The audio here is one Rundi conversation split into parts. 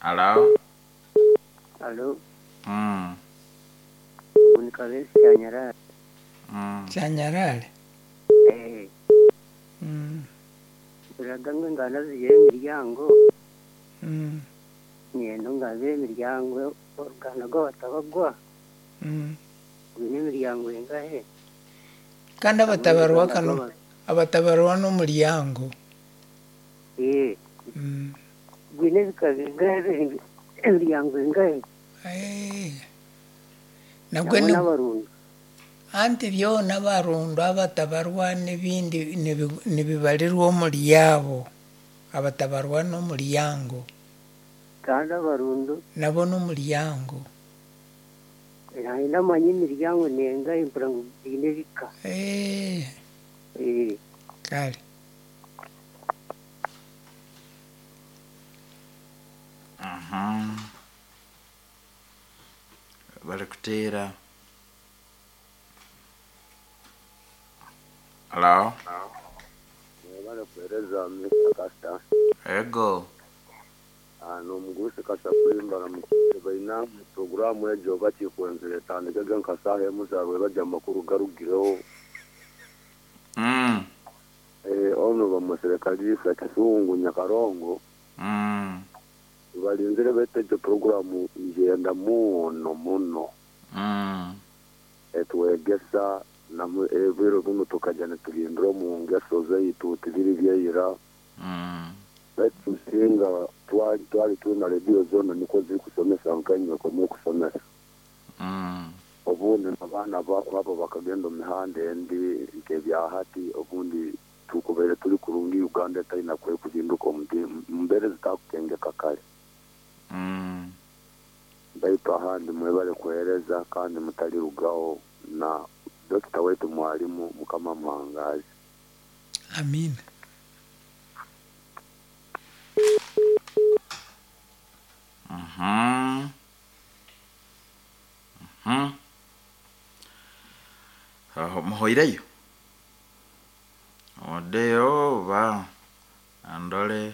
Halo? Alo, Mm. ubu ni Kabezi Cyanyarari. Mm. cyanyarare Eh, Mm, uragamwe ngana zigira imiryango, mm, ngendo ngaze imiryango, uruganda rw'abatabagwa, mm. ubu ni imiryango ingahe? kandi abatabarwa kano abatabarwa n'umuryango Eh, Mm. gwine bikaza ingahe, imiryango ingahe? Eh. nabwo Nabo ni n'abarundi. anti byona barundo abatabarwa n'ibindi nibi- nibibarirwa muri yabo abatabarwa n'umuryango kandi abarundo nabo n'umuryango hari n'amanyi imiryango nenga imvura ngo gwine bika. Eh, Eh, kale Mhm. bari kuteera halo barakuhereza mr kasta ego ahantu mugusi kasa kulimbana mukite baina porogaramu ejo bakikwenzere tandikaga nkasaha emusarwe bajya amakuru garugireho Mm. eh, ono bamuserikali fete sungu nyakarongo Mm. balinzire beteje porogaramu ngenda muno muno Mm. etwegesa namu ebiro bino tukajya tulindira mu ngeso zaitu tibiri byeyira Mm. betusinga twali twali tuna redio zono niko ziri kusomesa nkanywe bakomeye kusomesa Mm. ubundi abana ba- babo bakagenda mu mihanda endi nke bya hati ubundi tukubere turi kurungi uganda etari nakwiye kuzinduka omuti- mbere zitakukengeka kare Mm. ndaitu ahandi mwebale kuhereza kandi mutari rugaho na dokita wetu mwalimu mukama muhangazi amina Mhm. Mhm. Aho muhoireyo odeyo ba andole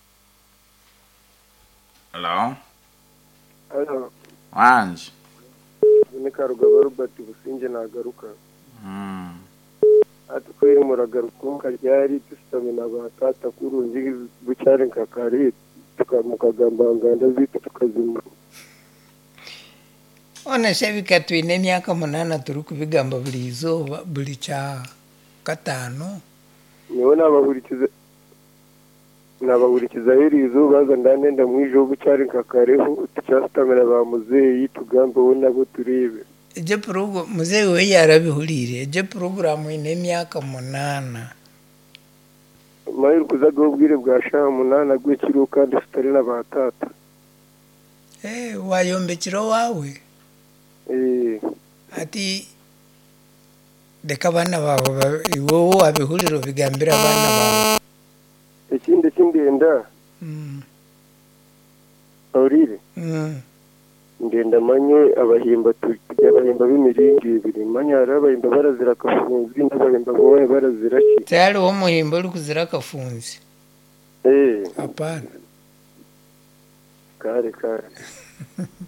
halo Hano wanje ni Karugaba Robert Businge nagaruka Mm. ati kweri muragaruka ryari dusitame na ba tata kurungi bucyari nkakari tukamukagambanganda zitu tukazima one se bikatwine emyaka munana turi kubigamba buri izooba buri kya kataano niwe nabahurikiza nabahurikiza herizo baza ndanenda mwijo bucyari nkakareho tucyasitamira ba muzeyi tugambe bo nabo turebe egyo porogo muzeyi we yarabihurire egyo poroguramu ine emyaka munana mayiri kuzaga ubwire bwa shaha munana gwekiriho kandi tutari na ba tata Eh, wayombekera wawe eh ati reka abana bawe ba- wowe wabihurira ubigambira abana bawe ikindi kindenda Mm, aurire mm. ndenda manye abahimba tujya abahimba b'imiringi ibiri manye hari abahimba barazira akafunzi n'abahimba bamwe barazira ki se hariho umuhimbo uri kuzira akafunzi eh hapana kare kare